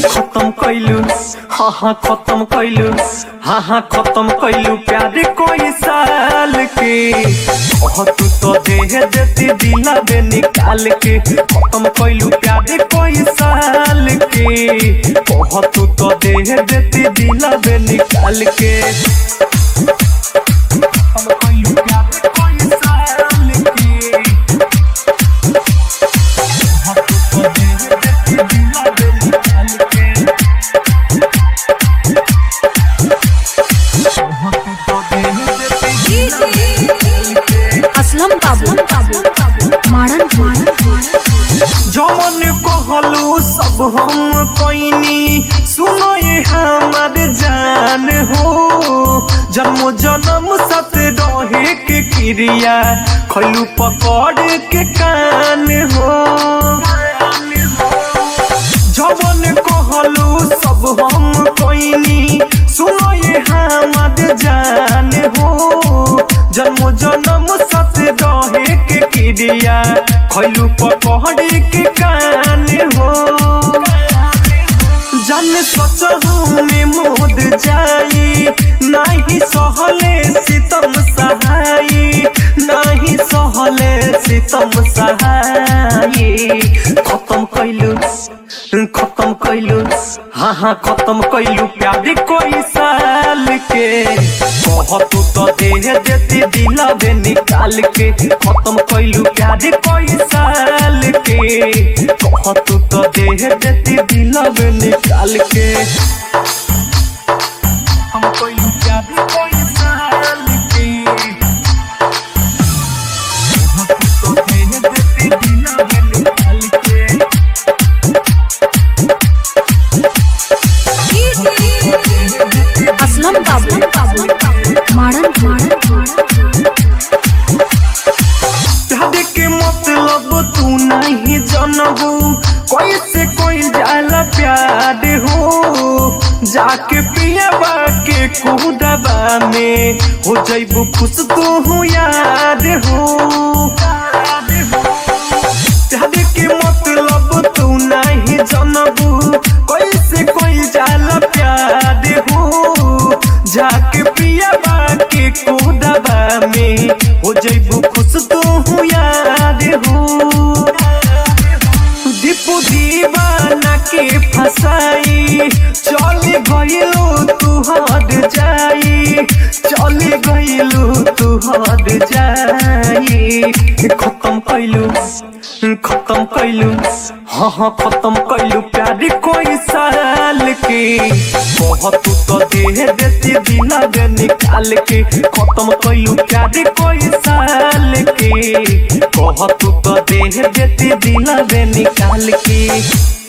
खत्म कैलू हाँ हाँ खत्म कैलू हाँ हाँ खत्म कैलू प्यार कोई साल के ओह तू तो देह देती दिला बे निकाल के खत्म कैलू प्यार कोई साल के ओह तू तो देह देती दिला बे निकाल के खत्म कैलू प्यार कोई साल के ओह तू तो देह देती दिला बे निकाल के असलम बाबू मारन जमन कहलू सब हम कोइनी सुनो ये हमार जान हो जन्म जन्म सत रहे के क्रिया खलू पकड़ के कान हो जवन कहलू सब हम कोइनी सुनो ये हमार जान हो जन्म जन्म सत रहे के क्रिया खलू पकड़ के कान हो जन सोच में मोद जाई नाही सहले सितम सहाई नाही सहले सितम सहाई खत्म कैलू खत्म कैलू हाँ हाँ खत्म कैलू प्यार कोई साल के कह तू तो देह देती दिला बे निकाल के खत्म कैलू प्यार कोई साल के कह तू तो देह देती दिला बे निकाल के हम कैलू प्यार कोई साल के कह तू तो देह देती दिला बे निकाल के असलम बाबू मारन प्यार के मतलब तू नहीं जानबू कैसे कोई जाला प्यार हो जाके पियाबा के कुदबा में हो जैबू खुश तू हूँ याद हो प्यार के मतलब तू नहीं जानबू कैसे कोई जाला प्यार हो जाके पियाबा के कुदबा में हो जैबू खुश तू हूँ याद हो दीपू दीवाना के फसाई चले गइलू तू हद जाई चले गइलू तू हद जाई खत्म कैलू खत्म कैलू हाँ हाँ खत्म कैलू प्यार कोई साल के कह तू तो देह देती दिला बे निकाल के खत्म कैलू प्यार कोई साल के कह तू तो देह देती दिला बे निकाल के